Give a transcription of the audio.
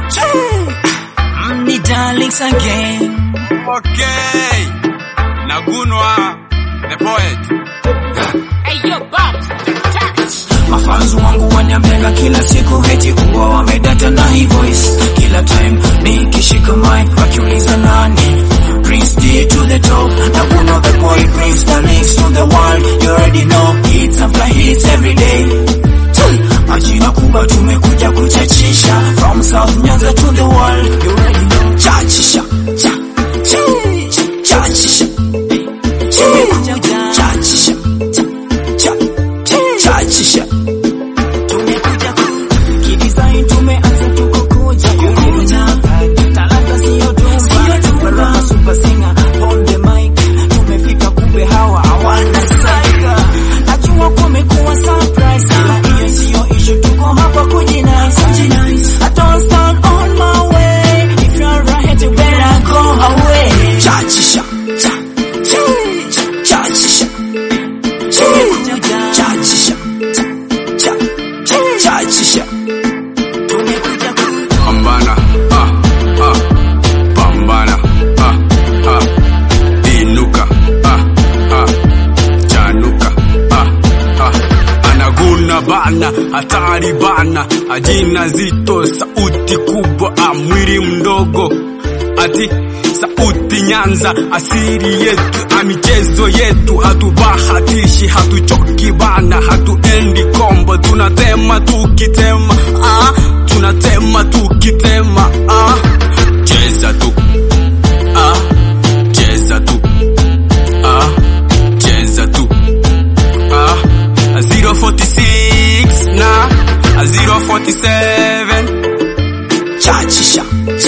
Me darlings again. Okay. Nagunwa the poet. Hey, yo, Bob. Touch. Mafanzu wangu waniambianga kila siku heti huwa wamedata na hii voice kila time nikishika mic wakiuliza nani Prince D to the top na kuno the boy Prince the links to the world you already know hits after hits every day Majina kubwa tumekuja kuchachisha from South Nyanza to the world you already know chachisha cha cha chachisha tumekuja chachisha cha cha chachisha tumekuja ku- kidesign tumeanza tuko kuja kukuja talanta sio tumba baraka super singer on the mic tumefika kumbe hawa hawana saika najua kumekuwa surprise ila hiyo sio issue tuko hapa kujinice I don't stand on my way if you're right you better go away chachisha cha cha chachisha tumekuja chachisha cha cha chachisha tumekuja ku Pambana. Ah, ah. Pambana. Ah, ah. Inuka. Ah, ah. Chanuka. Ah, ah. Anaguna bana, hatari bana, ajina zito, sauti kubwa, ah, mwili mdogo, ati sauti Nyanza, asiri yetu, ah, michezo yetu, hatubahatishi, hatuchoki bana, hatuendi kombo, tunatema tukitema, ah, tunatema tukitema, ah, cheza tu, ah, cheza tu, ah, cheza tu, ah, 046 na 047 chachisha